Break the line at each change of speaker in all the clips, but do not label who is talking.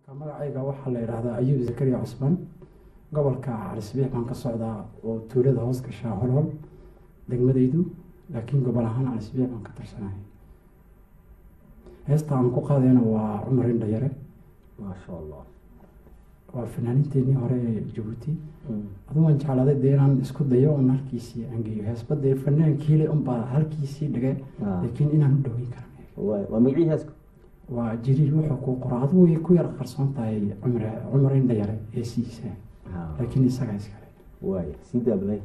magacayga waxaa la yidhaahdaa ayuub zakariya cusman gobolka calisbiix baan ka socdaa oo tuulada hoos gashaa holhol degmadaydu laakiin gobol ahaan calisbiix baan ka tirsanahay heesta aan ku qaadayna waa cumar indhayare
maasha allah
waa fanaaniinteenii hore ee jabuuti adu waan jeclaaday dee inaan isku dayo un halkiisii aan geeyo heesbadee fanaankiile unbaa halkiisii dhigay laakiin inaan u dhaweyn karan
waay waa magacii heesku
waa jiriil wuxuu ku qora adigu way ku yar qarsoon tahay cumar cumar indhayare heesihiisa laakiin isagaa iskale
waay sii daabalay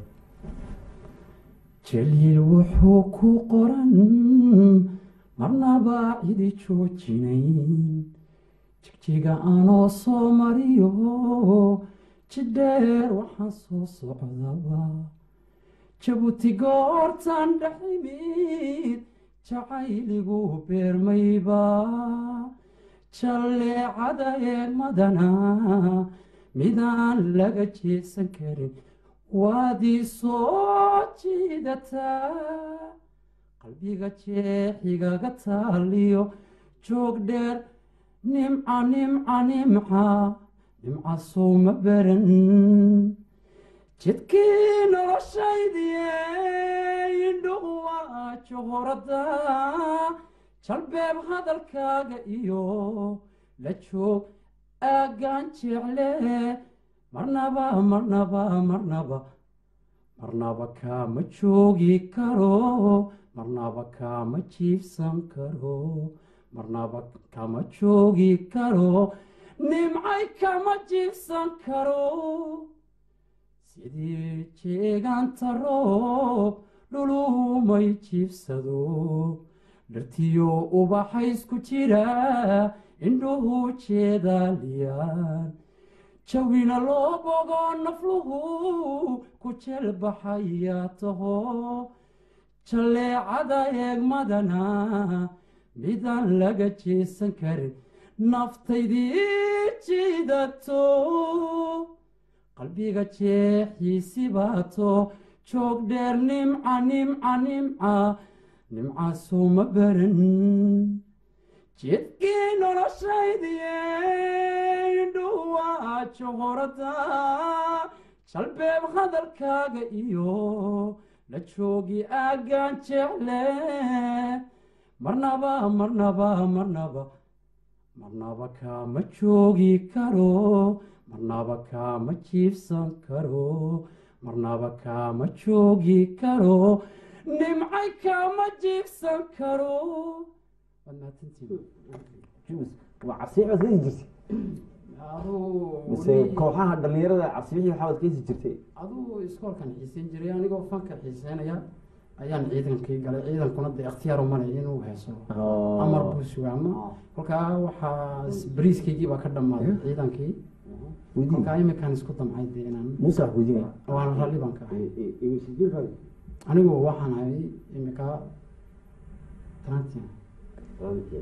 jaliil wuxuu ku qoran marnaba cidi joojinayn jigjiga anoo soo mariyo jidheer waxaan soo socdaba jabuuti goortan dheximid jacayligu beermayba jalleecada eegmadana midaan laga jeesan karin waadii soo jiidataa qalbiga jeexigaga taaliyo joog dheer nimca nimca nimca nimca sowma baran jidkii noloshaydiye indhuhu waa johorada jalbeeb hadalkaaga iyo la joog aaggaan jecle marnaba marnaba marnaba marnaba kaama joogi karo marnaba kaama jiifsan karo marnaba kama joogi karo nimcay kama jiifsan karo sidii jeegaanta roob dhulumay jiifsado dhartiyo ubaxaysku jira indhuhu jeedaaliyaan jawina loo bogo nafluhu ku jelbaxaya taho jalleecada eegmadana midaan laga jeesan karin naftaydii jiidato qalbiga jeexiisi baato joog dheer nimca nimca nimca nimca sowma baran jidkii noloshaydiye indhuwa johorada jalbeeb hadalkaaga iyo la joogi aaggaan jecle marnaba marnaba marnaba marnaba kaama joogi karo marnaba kaama jiifsan karo marnaba kaama joogi karo nimcay kaama jiifsan karo
waa cabsiix baad keesi jirtay mise kooxaha dhalinyarada cabsibixii waxaad keesi jirtay
aduu iskoolkan xiiseyn jiray anigoo fanka xiiseynaya ayaan ciidankii galay ciidankuna dee ikhtiyaar umalay inuu heeso amar buu sugaa ama kolkaa waxaa bariiskaygii baa ka dhammaaday ciidankii kolkaa iminkaan isku damcay dee inaan
muuse wax weydiinaya
waana ralli baan ka ahay anigu waxaan ahay imika trantia